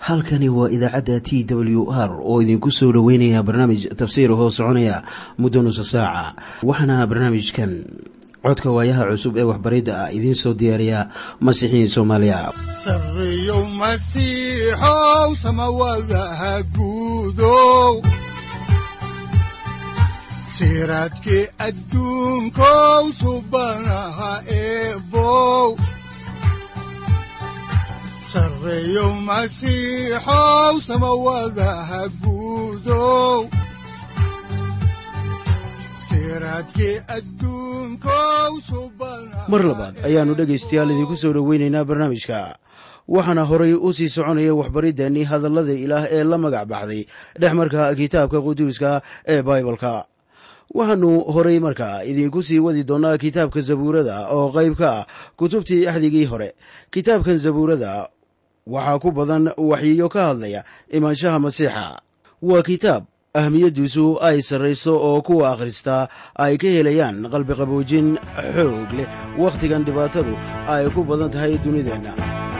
halkani waa idaacadda t w r oo idinku soo dhoweynaya barnaamij tafsiir hoo soconaya muddo nusa saaca waxaana barnaamijkan codka waayaha cusub ee waxbaridda ah idiin soo diyaariya masiixiin soomaaliya sareyow masiixow samawadaha guudow siraadkii adduunkow subanaha eebow sareyow masiixow samawadaha guudow mar labaad ayaannu dhegaystayaal idinku soo dhoweynaynaa barnaamijka waxaana horay u sii soconaya waxbariddeenii hadallada ilaah ee la magac baxday dhex marka kitaabka quduuska ee baibalka waxaannu horay markaa idinku sii wadi doonnaa kitaabka zabuurada oo qayb ka ah kutubtii axdigii hore kitaabkan zabuurada waxaa ku badan waxyiyo ka hadlaya imaanshaha masiixa waa kitaab ahmiyaddiisu ay sarrayso oo kuwa akhristaa ay ka helayaan qalbiqaboojin xoog leh wakhtigan dhibaatadu ay ku badan tahay dunideenna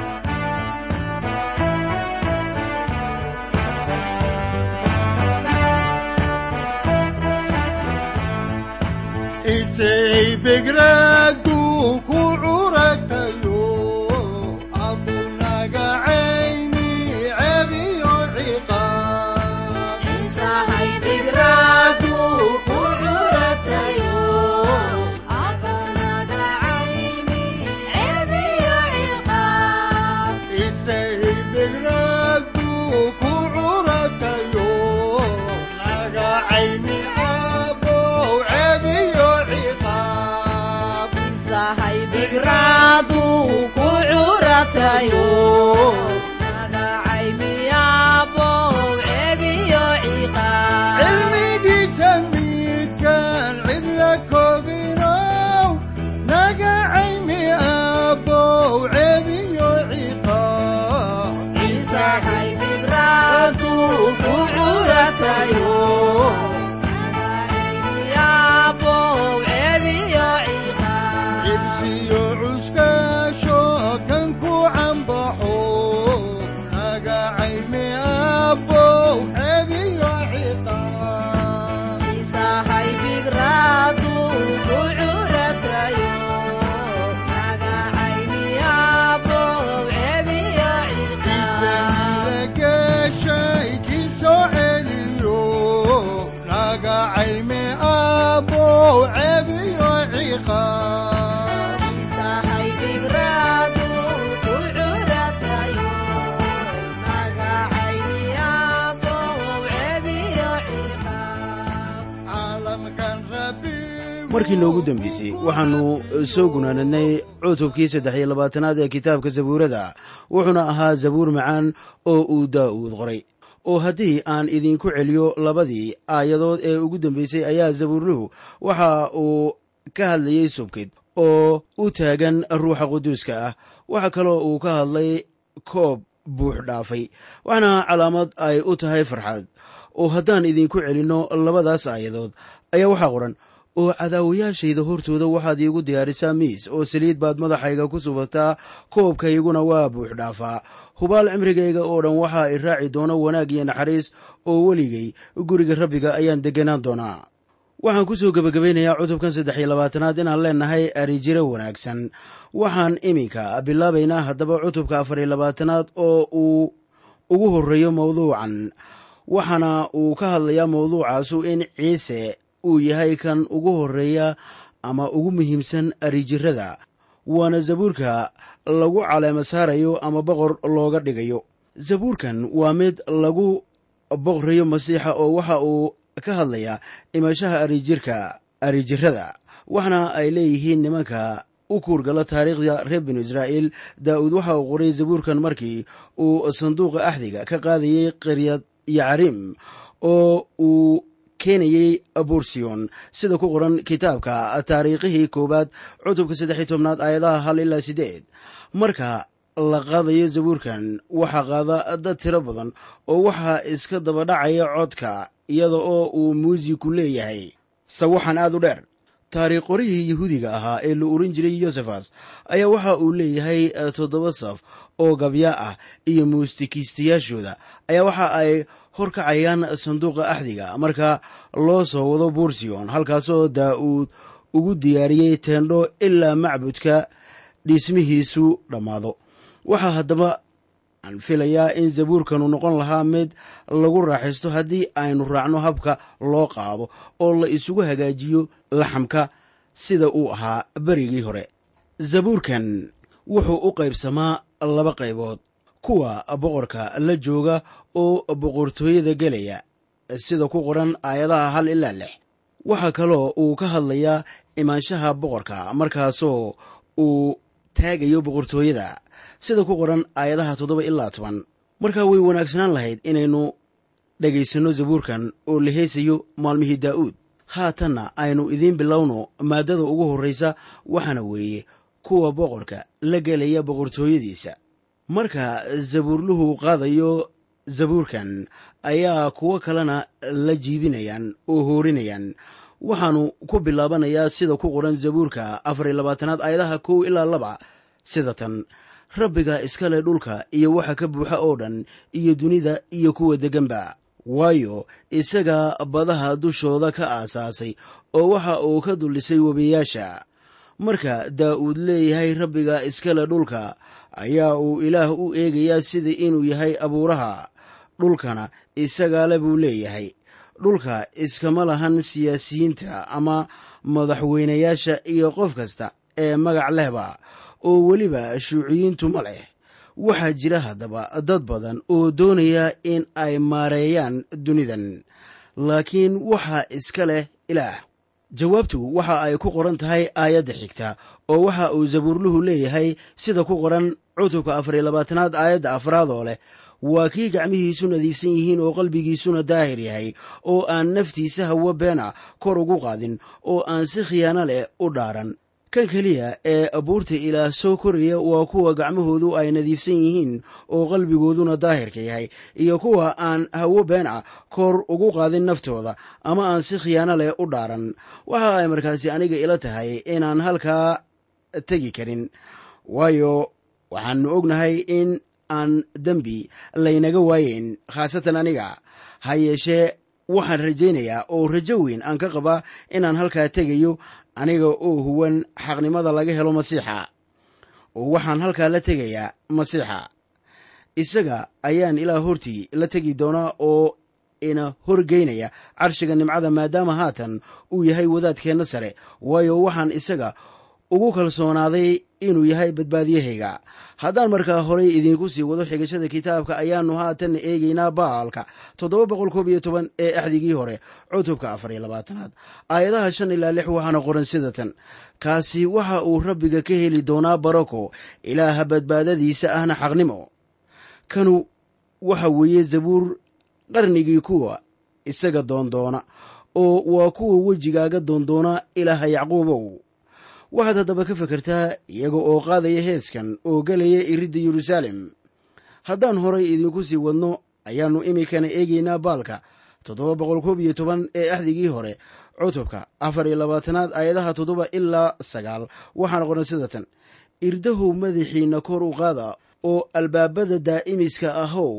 markii noogu dambeysay waxaannu soo gunaanadnay cutubkii saddex iyo labaatanaad ee kitaabka zabuurada wuxuuna ahaa zabuur macaan oo uu daa'uud qoray oo haddii aan idinku celiyo labadii aayadood ee ugu dambeysay ayaa zabuurluhu waxa uu ka hadlayey subkid oo u taagan ruuxa quduuska ah waxa kaloo uu ka hadlay koob buux dhaafay waxaana calaamad ay u tahay farxad oo haddaan idinku celinno labadaas aayadood ayaa waxaa qoran oo cadaawayaashayda hortooda waxaad iigu diyaarisaa miis oo saliid baad madaxayga ku subataa koobkayguna waa buux dhaafaa hubaal cimrigayga oo dhan waxaa i raaci doona wanaag iyo naxariis oo weligay guriga rabbiga ayaan degganaan doonaa waxaan ku soo gebagabaynayaa cutubkan saddex iyo labaatanaad inaan leennahay arijiro wanaagsan waxaan iminka bilaabaynaa haddaba cutubka afar iyo labaatanaad oo uu ugu horreeyo mawduucan waxaana uu ka hadlayaa mawduucaasu in ciise uu yahay kan ugu horreeya ama ugu muhiimsan arijirada waana zabuurka lagu caleema saarayo ama boqor looga dhigayo zabuurkan waa mid lagu boqrayo masiixa oo waxa uu ka hadlayaa imashaha arijirka arijirada waxna ay leeyihiin nimanka u kuurgala taariikhda reer binu israa'iil daa'uud waxa uu qoray zabuurkan markii uu sanduuqa axdiga ka qaadayey qaryad yacrim oo uu keenayey abursiyon sida ku qoran kitaabka taariikhihii koowaad cutubka saddex iyo tobnaad aayadaha hal ilaa siddeed marka la qaadayo zabuurkan waxaa qaada dad tiro badan oo waxaa iska daba dhacaya codka iyada oo uu muusiku leeyahay sawaxan aad u dheer taariikh qorihii yahuudiga ahaa ee la oran jiray yosefas ayaa waxa uu leeyahay toddoba saf oo gabya ah iyo muusikiistayaashooda ayaa waxa ay horkacayaan sanduuqa axdiga marka loo soo wado buursiyon halkaasoo daa'uud ugu diyaariyey teendho ilaa macbudka dhismihiisu dhammaado waxaa haddaba aan filayaa in zabuurkanu noqon lahaa mid lagu raaxaysto haddii aynu raacno habka loo qaado oo la isugu hagaajiyo laxamka sida uu ahaa berigii hore zabuurkan wuxuu u qaybsamaa laba qaybood kuwa boqorka la jooga oo boqortooyada gelaya sida ku qoran aayadaha hal ilaa lix waxaa kaloo uu ka hadlayaa imaanshaha boqorka markaasoo uu taagayo boqortooyada sida ku qoran aayadaha toddoba ilaa toban markaa way wanaagsanaan lahayd inaynu dhegaysanno zabuurkan oo la heesayo maalmihii daa'uud haatanna aynu idiin bilowno maaddada ugu horraysa waxaana weeye kuwa boqorka la gelaya boqortooyadiisa marka zabuurluhu qaadayo zabuurkan ayaa kuwo kalena la jiibinayaan oo hoorinayaan waxaanu ku bilaabanayaa sida ku qoran zabuurka afar iyo labaatanaad aayadaha kow ilaa laba sida tan rabbiga iskale dhulka iyo waxa ka buuxa oo dhan iyo dunida iyo kuwa degganba waayo isaga badaha dushooda ka aasaasay oo waxa uu ka dullisay webiyaasha marka daa'uud leeyahay rabbiga iskale dhulka ayaa uu ilaah u eegayaa sida inuu yahay abuuraha dhulkana isagaale buu leeyahay dhulka iskama lahan siyaasiyiinta ama madaxweynayaasha iyo qof kasta ee magac lehba oo weliba shuuciyiintu ma leh waxaa jira haddaba dad badan oo doonaya in ay maareeyaan dunidan laakiin waxaa iska leh ilaah jawaabtu waxa ay ku qoran tahay aayadda xigta oo waxa uu zabuurluhu leeyahay sida ku qoran cutubka afar iyo labaatanaad aayadda afraad oo leh waa kii gacmihiisu nadiifsan yihiin oo qalbigiisuna daahir yahay oo aan naftiisa hawo beena kor ugu qaadin oo aan si khiyaano leh u dhaaran kan keliya ee abuurta ilaah soo koraya waa kuwa gacmahoodu ay nadiifsan yihiin oo qalbigooduna daahirka yahay iyo kuwa aan hawo been ah kor ugu qaadin naftooda ama aan si khiyaano leh u dhaaran waxa ay markaasi aniga ila tahay inaan halkaa tegi karin waayo waxaanu ognahay in aan dembi laynaga waayeyn khaasatan aniga ha yeeshee waxaan rajaynayaa oo rajo weyn aan ka qabaa inaan halkaa tegayo aniga oo huwan xaqnimada laga helo masiixa oo waxaan halkaa la tegayaa masiixa isaga ayaan ilaa hortii la tegi doonaa oo ina horgeynaya carshiga nimcada maadaama haatan uu yahay wadaadkeenna sare waayo waxaan isaga ugu kalsoonaaday inuu yahay badbaadiyahayga haddaan markaa horey idiinku sii wado xigashada kitaabka ayaannu haatan eegaynaa baalka toddoba boqol koob iyo toban ee axdigii hore cutubka afar iyo labaatanaad aayadaha shan ilaa lix waxaana qoran sida tan kaasi waxa uu rabbiga ka heli doonaa barako ilaaha badbaadadiisa ahna xaqnimo kanu waxa weeye zabuur qarnigii kuwa isaga doondoona oo waa kuwa wejigaaga doondoona ilaaha yacquubow waxaad haddaba ka fekertaa iyaga oo qaadaya heeskan oo gelaya iridda yeruusaalem haddaan horay idinku sii wadno ayaannu iminkana eegaynaa baalka toddoba boqol koob iyo toban ee axdigii hore cutubka afar iyo labaatanaad aayadaha toddoba ilaa sagaal waxaana qoran sida tan irdahow madaxiinna kor u qaada oo albaabada daa'imiska ahow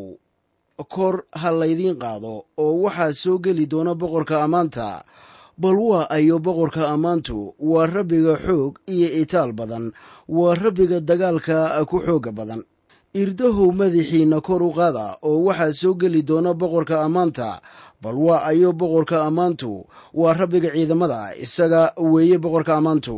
kor ha laydiin qaado oo waxaa soo geli doona boqorka ammaanta bal waa ayo boqorka ammaantu waa rabbiga xoog iyo itaal badan waa rabbiga dagaalka ku xooga badan irdahow madaxiinna kor u qaada oo waxaa soo geli doona boqorka ammaanta bal waa ayo boqorka ammaantu waa rabbiga ciidamada isaga weeye boqorka ammaantu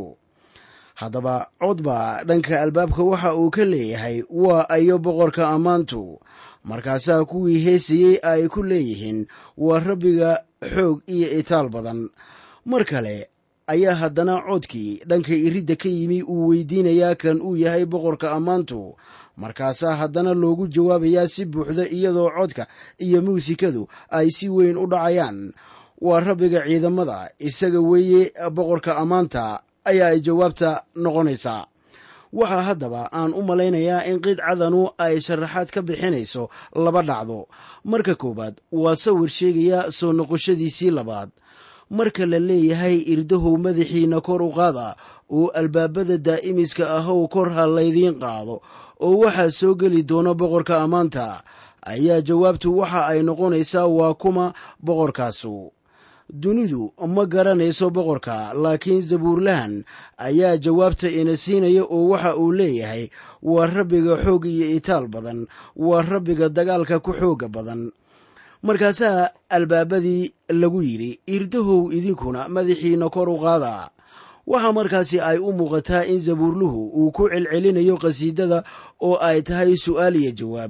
haddaba codba dhanka albaabka waxa uu ka leeyahay waa ayo boqorka ammaantu markaasaa kuwii heesayey ay ku leeyihiin waa rabbiga xoog iyo itaal badan mar kale ayaa haddana codkii dhanka iridda ka yimi uu weydiinayaa kan uu yahay boqorka ammaantu markaasaa haddana loogu jawaabayaa si buuxda iyadoo codka iyo muusikadu ay si weyn u dhacayaan waa rabbiga ciidamada isaga weeye boqorka ammaanta ayaa ay jawaabta noqonaysaa waxaa haddaba aan u malaynayaa in qidcadanu ay sharaxaad ka bixinayso laba dhacdo marka koowaad waa sawir sheegaya soo noqoshadiisii labaad marka la leeyahay irdahow madaxiinna kor u qaada oo albaabada daa'imiska ahow kor ha laydiin qaado oo waxaa soo geli doona boqorka ammaanta ayaa jawaabtu waxa ay noqonaysaa waa kuma boqorkaasu dunidu ma garanayso boqorka laakiin zabuurlahan ayaa jawaabta ina siinaya oo waxa uu leeyahay waa rabbiga xoog iyo itaal badan waa rabbiga dagaalka ku xooga badan markaasaa albaabadii lagu yidhi irdahow idinkuna madaxiinna kor u qaada waxaa markaasi ay u muuqataa in zabuurluhu uu ku celcelinayo qhasiidada oo ay tahay su'aal iyo jawaab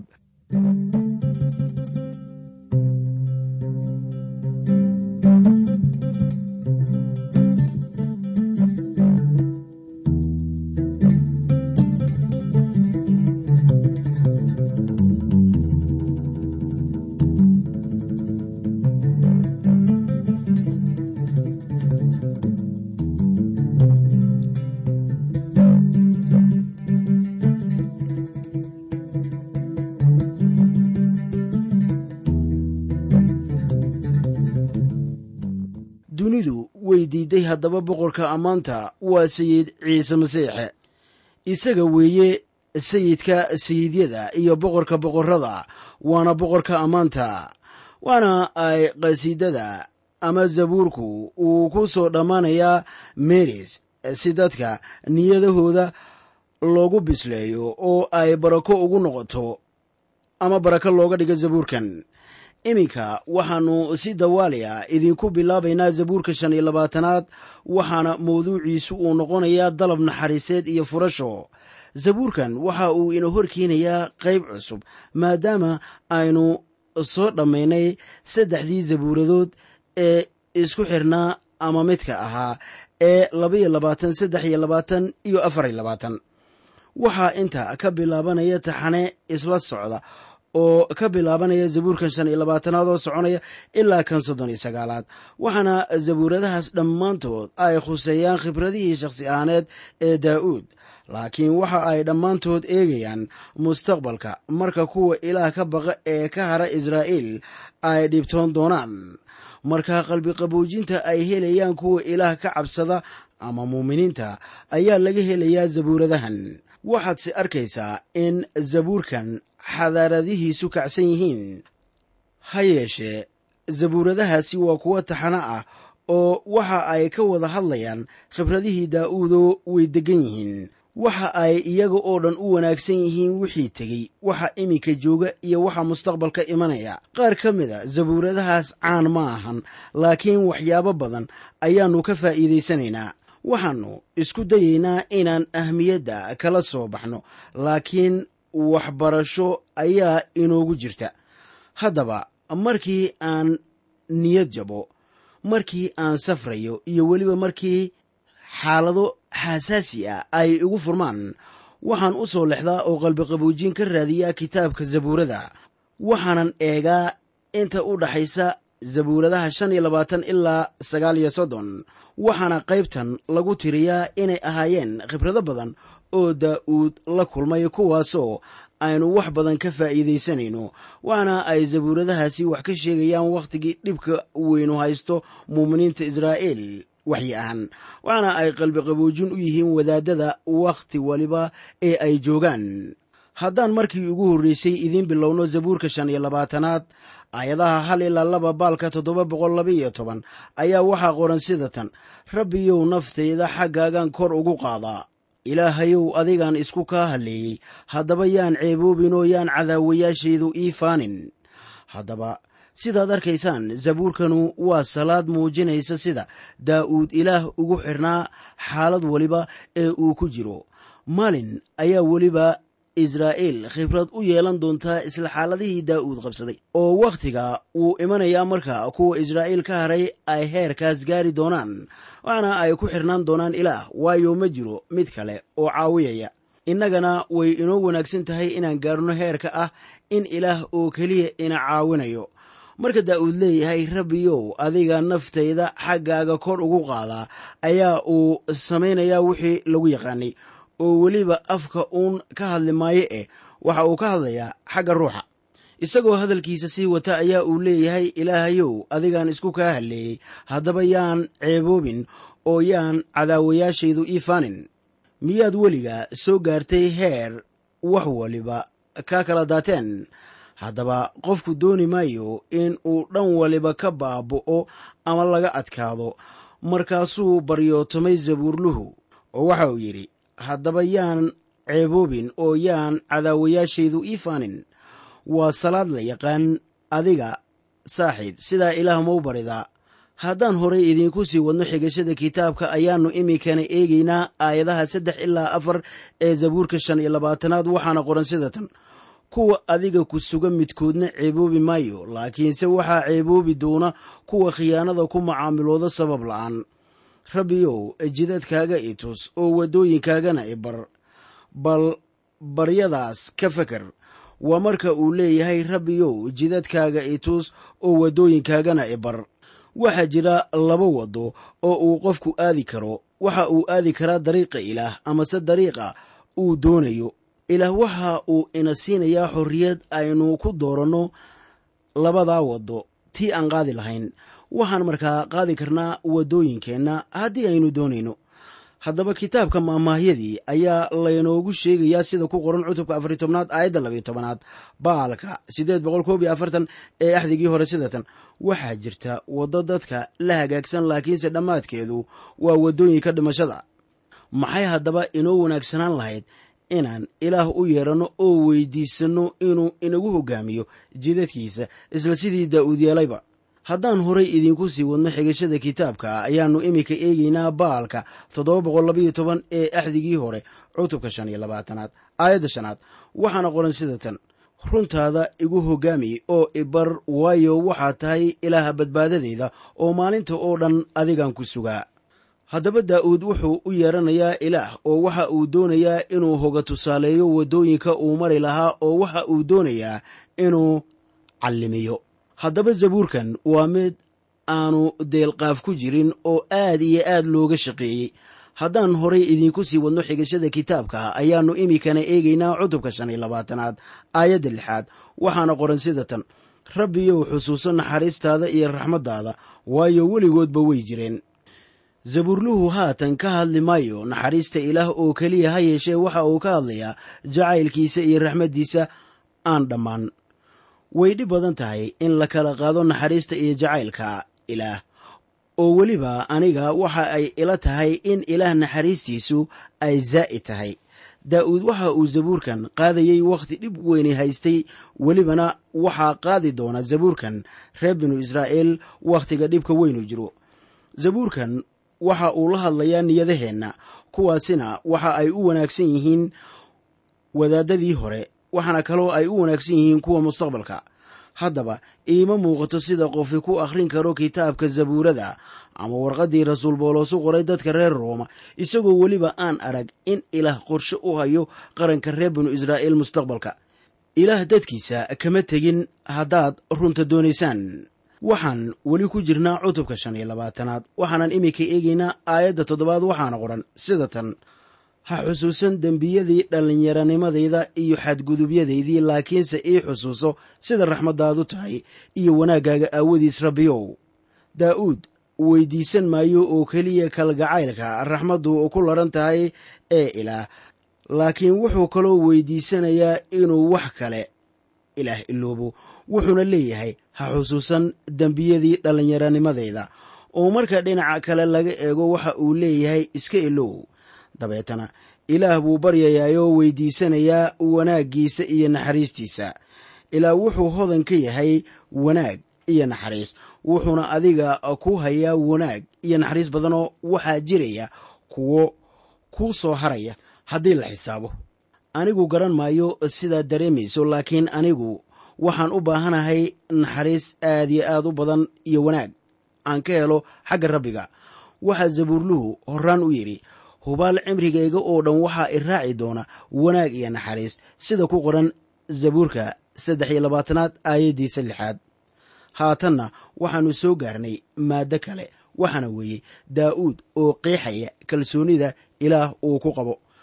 dunidu way diidday haddaba boqorka ammaanta waa sayid ciise masiixe isaga weeye sayidka sayidyada iyo boqorka boqorrada waana boqorka ammaanta waana ay qhasiidada ama zabuurku uu ku soo dhammaanayaa meris si dadka niyadahooda loogu bisleeyo oo ay barako ugu noqoto ama barako looga dhigo zabuurkan iminka waxaannu si dawaaliya idinku bilaabaynaa zabuurka shan iyo labaatanaad waxaana mawduuciisu uu noqonayaa dalab naxariiseed iyo furasho zabuurkan waxa uu ina horkeenayaa qayb cusub maadaama aynu soo dhammaynay saddexdii zabuuradood ee isku xirnaa ama midka ahaa ee labaiyo labaatan saddex iyo labaatan iyo afar iyo labaatan waxaa inta ka bilaabanaya taxane isla socda oo ka bilaabanaya zabuurkan shan iyo labaatanaad oo soconaya ilaa kan soddon iyo sagaalaad waxaana zabuuradahaas dhammaantood ay khuseeyaan khibradihii shakhsi ahaaneed ee daa'uud laakiin waxa ay dhammaantood eegayaan mustaqbalka marka kuwa ilaah ka baqa ee ka hara israa'iil ay dhibtoon doonaan marka qalbiqaboojinta ay helayaan kuwa ilaah ka cabsada ama muuminiinta ayaa laga helayaa zabuuradahan waxaadse arkaysaa in zabuurkan xadaaradihiisu kacsan yihiin ha yeeshee zabuuradahaasi waa kuwo taxano ah oo waxa ay ka wada hadlayaan khibradihii daa'uudoo way deggan yihiin waxa ay iyaga oo dhan u wanaagsan yihiin wixii tegey waxa iminka jooga iyo waxa mustaqbalka imanaya qaar ka mida zabuuradahaas caan ma ahan laakiin waxyaabo badan ayaannu ka faa'iidaysanaynaa waxaannu isku dayaynaa inaan ahmiyadda kala soo baxno laakiin waxbarasho ayaa inoogu jirta haddaba markii aan niyad jabo markii aan safrayo iyo weliba markii xaalado xasaasi ah ay igu furmaan waxaan u soo lexdaa oo qalbiqaboojin ka raadiyaa kitaabka zabuurada waxaanan eegaa inta u dhaxaysa zabuuradaha shan iyo labaatan ilaa sagaal iyo soddon waxaana qaybtan lagu tiriyaa inay ahaayeen khibrado badan oo daa'uud la kulmay kuwaasoo aynu wax badan ka faa'iidaysanayno waxaana ay zabuuradahaasi wax ka sheegayaan wakhtigii dhibka weynu haysto muuminiinta israa'iil waxyi ahaan waxaana ay qalbiqaboojin u yihiin wadaadada wakhti waliba ee ay joogaan haddaan markii ugu horreysay idiin bilowno zabuurka shan iyo labaatanaad aayadaha hal ilaa laba baalka toddoba boqol laba iyo toban ayaa waxaa qoran sida tan rabbiyow naftayda xaggaagan kor ugu qaadaa ilaahayow adigaan isku kaa halleeyey haddaba yaan ceeboobinoo yaan cadaawayaashaydu ii faanin haddaba sidaad arkaysaan zabuurkanu waa salaad muujinaysa sida daa'uud ilaah ugu xirnaa xaalad waliba ee uu ku jiro maalin ayaa weliba israa'iil khibrad u yeelan doontaa isla xaaladihii daa'uud qabsaday oo wakhtiga wuu imanayaa marka kuwa israa'iil ka haray ay heerkaas gaari doonaan waxaana ay ku xirnaan doonaan ilaah waayo ma jiro mid kale oo caawiyaya innagana way inoo wanaagsan tahay inaan gaarno heerka ah in ilaah oo keliya ina caawinayo marka daa'uud leeyahay rabbiyow adiga naftayda xaggaaga kor ugu qaadaa ayaa uu samaynayaa wixii lagu yaqaanay oo weliba afka uun ka hadli maayo eh waxa uu ka hadlayaa xagga ruuxa isagoo hadalkiisa sii wata ayaa uu leeyahay ilaahayow adigaan isku kaa halleeyey haddaba yaan ceeboobin oo yaan cadaawayaashaydu ii faanin miyaad weliga soo gaartay heer wax waliba kaa kala daateen haddaba qofku dooni maayo in uu dhan waliba ka baaba'o ama laga adkaado markaasuu baryootomay zabuurluhu oo waxa uu yidhi haddaba yaan ceeboobin oo yaan cadaawayaashaydu ii faanin waa salaad la yaqaan adiga saaxiib sidaa ilaah mau baridaa haddaan horay idiinku sii wadno xigashada kitaabka ayaannu iminkana eegaynaa aayadaha saddex ilaa afar ee zabuurka shan iyo labaatanaad waxaana qoran sida tan kuwa adiga ku suga midkoodna ceeboobi maayo laakiinse waxaa ceeboobi doona kuwa khiyaanada ku macaamilooda sabab la'aan rabbiyow jidadkaaga i tus oo waddooyinkaagana i bar bal baryadaas ka feker waa marka uu leeyahay rabbiyow jidadkaaga i tus oo waddooyinkaagana i bar waxaa jira laba waddo oo uu qofku aadi karo waxa uu aadi karaa dariiqa ilaah amase dariiqa uu doonayo ilaah waxa uu ina siinayaa xorriyad aynu ku dooranno labadaa waddo tii aan qaadi lahayn waxaan markaa qaadi karnaa waddooyinkeenna haddii aynu doonayno haddaba kitaabka maamaahyadii ayaa laynoogu sheegayaa sida ku qoran cutubka afariy tobnaad aayadda labiyo tobanaad baalka siddeed boqol koob iyo afartan ee axdigii hore sidatan waxaa jirta waddo dadka la hagaagsan laakiinse dhammaadkeedu waa waddooyinka dhimashada maxay haddaba inoo wanaagsanaan lahayd inaan ilaah u yeedhanno oo weydiisanno inuu inagu hoggaamiyo jidadkiisa isla sidii daa'uud yeelayba haddaan horay idiinku sii wadno xigashada kitaabka ayaannu iminka eegaynaa baalka toddoba boqol labayo toban ee axdigii hore cutubka shan iyo labaatanaad aayadda shanaad waxaana qoran sida tan runtaada igu hoggaami oo ibar waayo waxaad tahay ilaaha badbaadadeyda oo maalinta oo dhan adigaan ku sugaa haddaba daa'uud wuxuu u yeedhanayaa ilaah oo waxa uu doonayaa inuu hoga tusaaleeyo waddooyinka uu mari lahaa oo waxa uu doonayaa inuu callimiyo haddaba zabuurkan waa mid aanu deelqaaf ku jirin oo aad iyo aad looga shaqeeyey haddaan horay idiinku sii wadno xigashada kitaabka ayaannu iminkana eegaynaa cutubka shan iyo labaatanaad aayadda lixaad waxaana qoran sida tan rabbiyow xusuuso naxariistaada iyo raxmaddaada waayo weligoodba way jireen zabuurluhu haatan ka hadli maayo naxariista ilaah oo keliya ha yeeshee waxa uu ka hadlayaa jacaylkiisa iyo raxmaddiisa aan dhammaan way dhib badan tahay in la kala qaado naxariista iyo jacaylka ilaah oo weliba aniga waxa ay ila tahay in ilaah naxariistiisu ay zaa'id tahay daa'uud waxa uu zabuurkan qaadayey wakhti dhib weyni haystay welibana waxaa qaadi doona zabuurkan reer binu israa'iil wakhtiga dhibka weynu jiro zabuurkan waxa uu la hadlayaa niyadaheenna kuwaasina waxa ay u wanaagsan yihiin wadaadadii hore waxaana kaloo ay u wanaagsan yihiin kuwa mustaqbalka haddaba iima muuqato sida qofi ku akhrin karo kitaabka zabuurada ama warqaddii rasuul booloosu qoray dadka reer rooma isagoo weliba aan arag in ilaah qorshe u hayo qaranka reer binu israa'iil mustaqbalka ilaah dadkiisa kama tegin haddaad runta doonaysaan waxaan weli ku jirnaa cutubka shan iyo labaatanaad waxaanan iminka eegaynaa aayadda toddobaad waxaana qoran sida tan ha xusuusan dembiyadii dhallinyaranimadayda iyo xadgudubyadaydii laakiinse ii xusuuso sida raxmaddaadu tahay iyo wanaaggaaga aawadiis rabbiyow daa'uud weydiisan maayo oo keliya kalgacaylka raxmaddu ku laran tahay ee ilaah laakiin wuxuu kaloo weydiisanayaa inuu wax kale ilaah iloobo wuxuuna leeyahay ha xusuusan dembiyadii dhallinyaranimadayda oo marka dhinaca kale laga eego waxa uu leeyahay iska ilow dabeetana ilaah buu baryayaayoo weydiisanayaa wanaaggiisa iyo naxariistiisa ilaah wuxuu hodan ka yahay wanaag iyo naxariis wuxuuna adiga ku hayaa wanaag iyo naxariis badanoo waxaa jiraya kuwo kuu soo haraya haddii la xisaabo anigu garan maayo sidaad dareemayso laakiin anigu waxaan u baahanahay naxariis aad iyo aad u badan iyo wanaag aan ka helo xagga rabbiga waxaa zabuurluhu horaan u yidhi hubaal cimrigayga oo dhan waxaa i raaci doona wanaag iyo naxariis sida ku qoran zabuurka saddex iyo labaatanaad aayaddiisa lixaad haatanna waxaannu soo gaarnay maaddo kale waxaana weeye daa'uud oo qeexaya kalsoonida ilaah uu ku qabo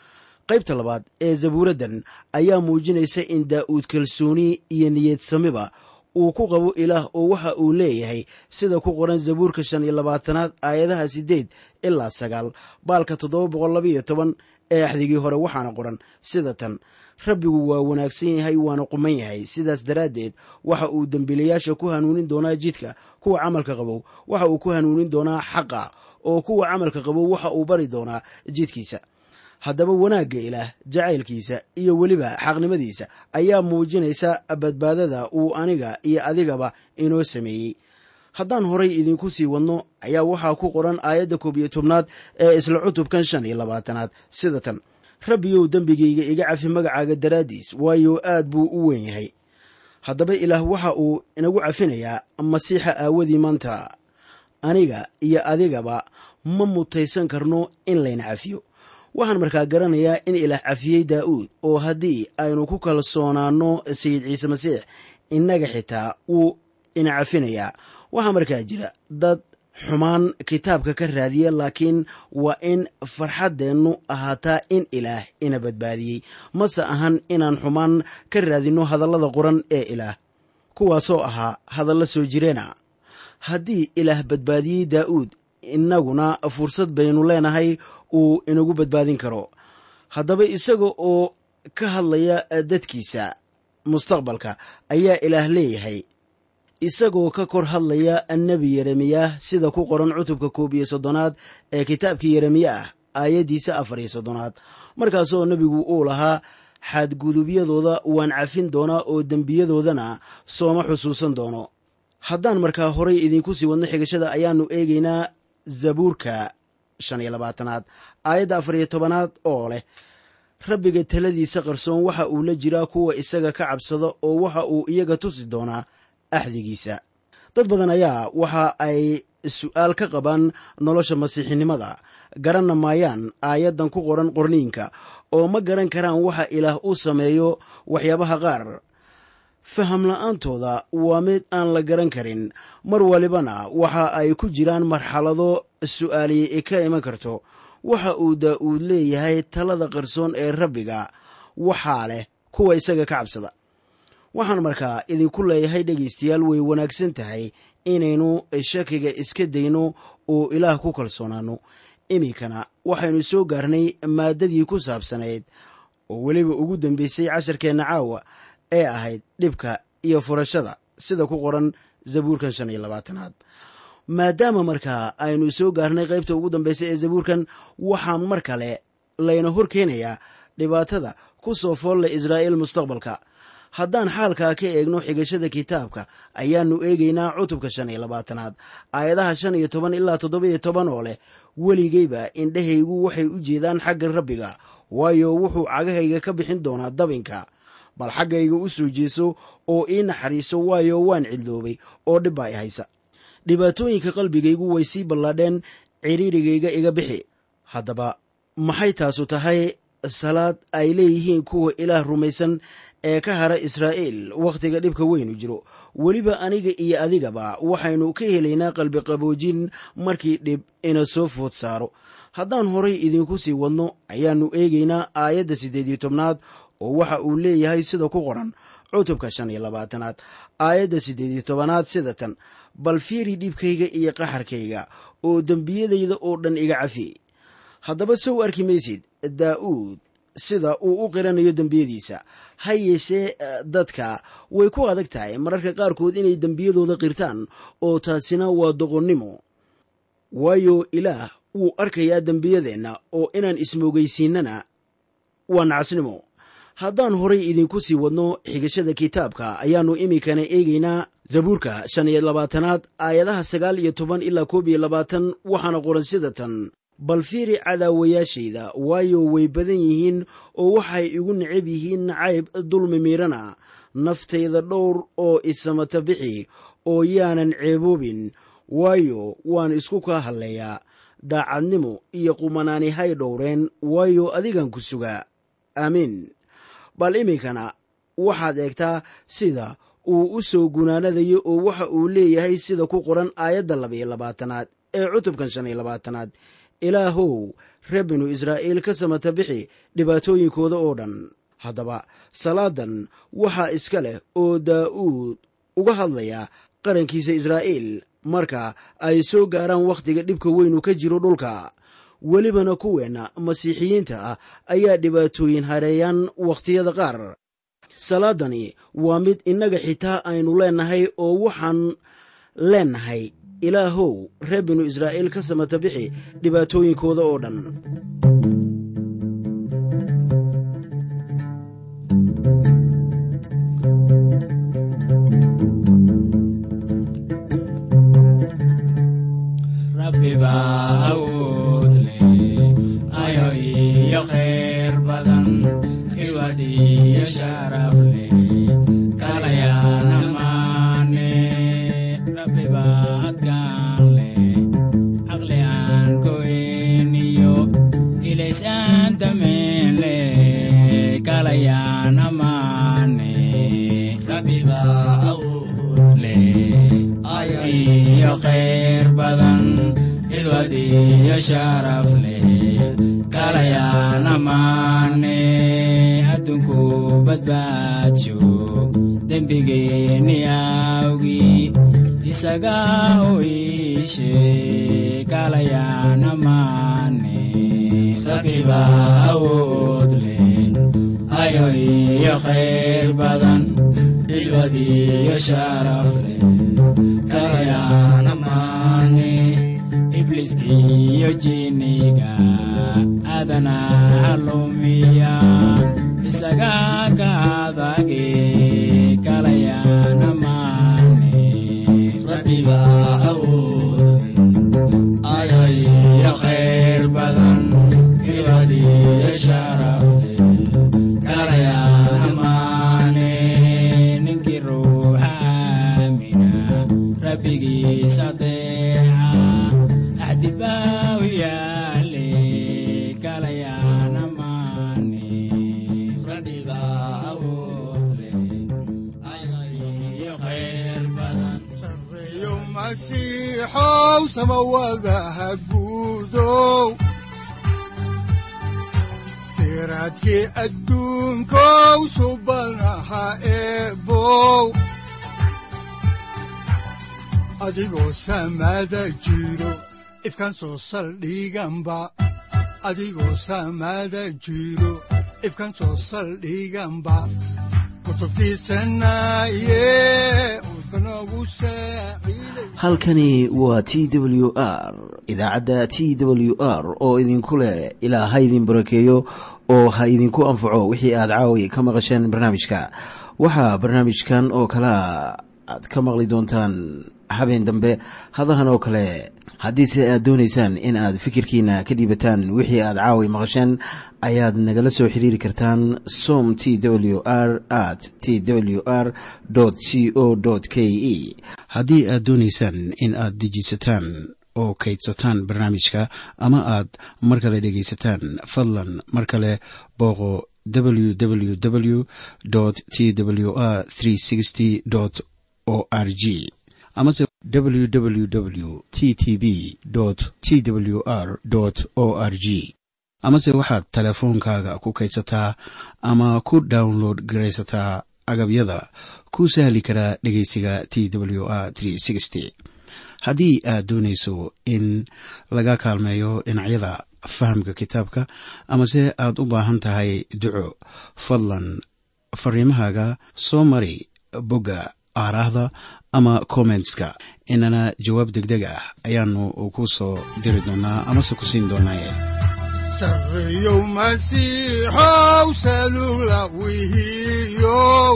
qaybta labaad ee zabuuraddan ayaa muujinaysa in daa'uud kalsooni iyo niyadsamiba uu ku qabo ilaah oo waxa uu leeyahay sida ku qoran zabuurka shan iyo labaatanaad aayadaha siddeed ilaa sagaal baalka toddoba boqol labaiyo toban ee axdigii hore waxaana qoran sida tan rabbigu waa wanaagsan yahay waana quman yahay sidaas daraaddeed waxa uu dembiilayaasha ku hanuunin doonaa jidka kuwa camalka qabow waxa uu ku hanuunin doonaa xaqa oo kuwa camalka qabow waxa uu bari doonaa jidkiisa haddaba wanaagga ilaah jacaylkiisa iyo weliba xaqnimadiisa ayaa muujinaysa badbaadada uu aniga iyo adigaba inoo sameeyey haddaan horay idinku sii wadno ayaa waxaa ku qoran aayadda koob iyo tobnaad ee isla cutubkan shan iyo labaatanaad sida tan rabbiyow dembigayga iga cafi magacaaga daraaddiis waayo aad buu u weyn yahay haddaba ilaah waxa uu inagu cafinayaa masiixa aawadii maanta aniga iyo adigaba ma mutaysan karno in layna cafiyo waxaan markaa garanayaa in ilaah cafiyey daa'uud oo haddii aynu ku kalsoonaanno sayid ciise masiix innaga xitaa wuu ina cafinayaa waxaa markaa jira dad xumaan kitaabka ka raadiya laakiin waa in farxaddeennu ahaataa in ilaah ina badbaadiyey mase ahan inaan xumaan ka raadinno hadallada qoran ee ilaah kuwaasoo ahaa hadallo soo jireena haddii ilaah badbaadiyey daa'uud innaguna fursad baynu leenahay uu inagu badbaadin karo haddaba isaga oo ka hadlaya dadkiisa mustaqbalka ayaa ilaah leeyahay isagoo ka kor hadlaya nebi yeremiyah sida ku qoran cutubka koob iyo soddonaad ee kitaabkii yeremiyah aayaddiisa afar iyo soddonaad markaasoo nebigu uu lahaa xadgudubyadooda waan cafin doonaa oo dembiyadoodana sooma xusuusan doono haddaan markaa horay idinku sii wadno xigashada ayaannu eegaynaa zabuurka shan iyo labaatanaad aayadda afar iyo tobanaad oo leh rabbiga taladiisa qarsoon waxa uu la jiraa kuwa isaga ka cabsada oo waxa uu iyaga tusi doonaa axdigiisa dad badan ayaa waxa ay su'aal ka qabaan nolosha masiixinimada garanna maayaan aayaddan ku qoran qorniinka oo ma garan karaan waxa ilaah u sameeyo waxyaabaha qaar faham la'aantooda waa mid aan la garan karin mar walibana waxa ay ku jiraan marxalado su'aaliye ka iman karto waxa uu daa'uud leeyahay talada qarsoon ee rabbiga waxaa leh kuwa isaga ka cabsada waxaan markaa idinku leeyahay dhegaystayaal way wanaagsan tahay inaynu shakiga iska dayno oo ilaah ku kalsoonaanno iminkana waxaynu soo gaarnay maaddadii ku saabsanayd oo weliba ugu dambeysay casharkeenna caawa ee ahayd dhibka iyo furashada sida ku qoran zabuurkan shan iyo labaatanaad maadaama markaa aynu soo gaarnay qaybta ugu dambaysa ee zabuurkan waxaa mar kale layna hor keenayaa dhibaatada ku soo foolle israa'iil mustaqbalka haddaan xaalkaa ka eegno xigashada kitaabka ayaannu eegaynaa cutubka shan iyo labaatanaad aayadaha shan iyo toban ilaa toddoba-iyo toban oo leh weligayba indhahaygu waxay u jeedaan xagga rabbiga waayo wuxuu cagahayga ka bixin doonaa dabinka bal xaggayga u soo jeeso oo ii naxariiso waayo waan cidloobay oo dhibbaa i haysa dhibaatooyinka qalbigaygu way sii ballaadheen cidhiirigayga iga bixi haddaba maxay taasu tahay salaad ay leeyihiin kuwa ilaah rumaysan ee ka hara israa'iil wakhtiga dhibka weynu jiro weliba aniga iyo adigaba waxaynu ka helaynaa qalbiqaboojin markii dhib ina soo food saaro haddaan horay idinku sii wadno ayaannu eegaynaa aayadda siddeed iyo tobnaad oo waxa uu leeyahay sida ku qoran cutubka shan iyo labaatanaad aayadda siddeed iyo tobanaad sida tan bal fiiri dhibkayga iyo qaxarkayga oo dembiyadayda oo dhan iga cafi haddaba sow arki maysid daa'uud sida uu u qiranayo dembiyadiisa ha yeeshee dadka way ku adag tahay mararka qaarkood inay dembiyadooda qirtaan oo taasina waa doqonnimo waayo ilaah wuu arkayaa dembiyadeenna oo inaan ismoogaysiinana waa nacasnimo haddaan horay idinku sii wadno xigashada kitaabka ayaannu iminkana eegaynaa zabuurka shan iyo labaatanaad aayadaha sagaal iyo toban ilaa koob iyo labaatan waxaana qoran sida tan bal fiiri cadaawayaashayda waayo way badan yihiin oo waxay igu necab yihiin nacayb dulmi miirana naftayda dhowr oo isamata bixi oo yaanan ceeboobin waayo waan isku kaa hadleeyaa daacadnimo iyo qumanaani hay dhowreen waayo adigan ku sugaa aamiin bal iminkana waxaad eegtaa sida uu u soo gunaanadayo oo waxa uu leeyahay sida ku qoran aayadda labaiyo labaatanaad ee cutubkan shan iyo labaatanaad ilaahow reer binu israa'iil ka samata bixi dhibaatooyinkooda oo dhan haddaba salaadan waxaa iska leh oo daa'uud uga hadlaya qarankiisa israa'iil marka ay soo gaaraan wakhtiga dhibka weynu ka jiro dhulka welibana kuweenna masiixiyiinta ah ayaa dhibaatooyin hareeyaan wakhtiyada qaar salaadani waa mid innaga xitaa aynu leennahay oo waxaan leennahay ilaahow reer binu israa'iil ka samata bixi dhibaatooyinkooda oo dhan ibliskiyo jiniga adana halumiya isaga ka adage kalayana mane iyo khayr badan ibadiyo sharaf kalayana mane ninkii ruuxa aamina rabbigiisa deeca axdibaaw yaale kalayana mane iyo khayr badan sareeyo masiixow samawadaha guudow siraadkii adduunkow subanaha eebow adigoo samada jiro ifkan soo saldhiganba adigoo samada jiro ifkan soo saldhiganba kutubtiisanaye udbanogu saaciiday halkani waa t w r idaacadda t w r oo idinku leh ilaa ha idin barakeeyo oo ha idinku anfaco wixii aad caawi ka maqasheen barnaamijka waxaa barnaamijkan oo kalea aad ka maqli doontaan habeen dambe hadahan oo kale haddiise aad doonaysaan in aad fikirkiina ka dhiibataan wixii aad caawi maqasheen ayaad nagala soo xiriiri kartaan som t w r at t w r c o k e haddii aad doonaysaan in aad dejiisataan oo kaydsataan barnaamijka ama aad mar kale dhegaysataan fadlan mar kale booqo www t w r o r g amase www t t b t w r o r g amase waxaad teleefoonkaaga ku kaydsataa ama ku download garaysataa agabyada ku sahli karaa dhegeysiga t w r haddii aad doonayso in laga kaalmeeyo dhinacyada fahamka kitaabka amase aad u baahan tahay duco fadlan fariimahaaga soo mari bogga aaraahda ama kommentska inana jawaab degdeg ah ayaanu ku soo diri doonaa amase ku siin doonaaye sareeyow masiixow salugla wihiyow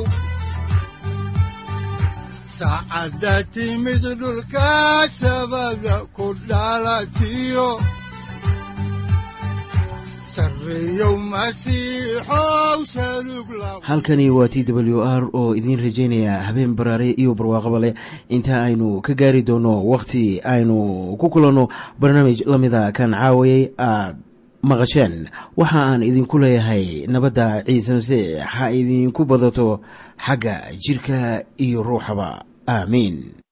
saacadda timid dhulka sabada ku dhalatiyo sareeyow masiixow salugla halkani waa t w r oo idiin rajaynaya habeen baraare iyo barwaaqaba leh inta aynu ka gaari doono wakhti aynu ku kulanno barnaamij la mida kan caawayay aad maqasheen waxa aan idinku leeyahay nabadda ciise masiix ha idinku badato xagga jirka iyo ruuxaba aamiin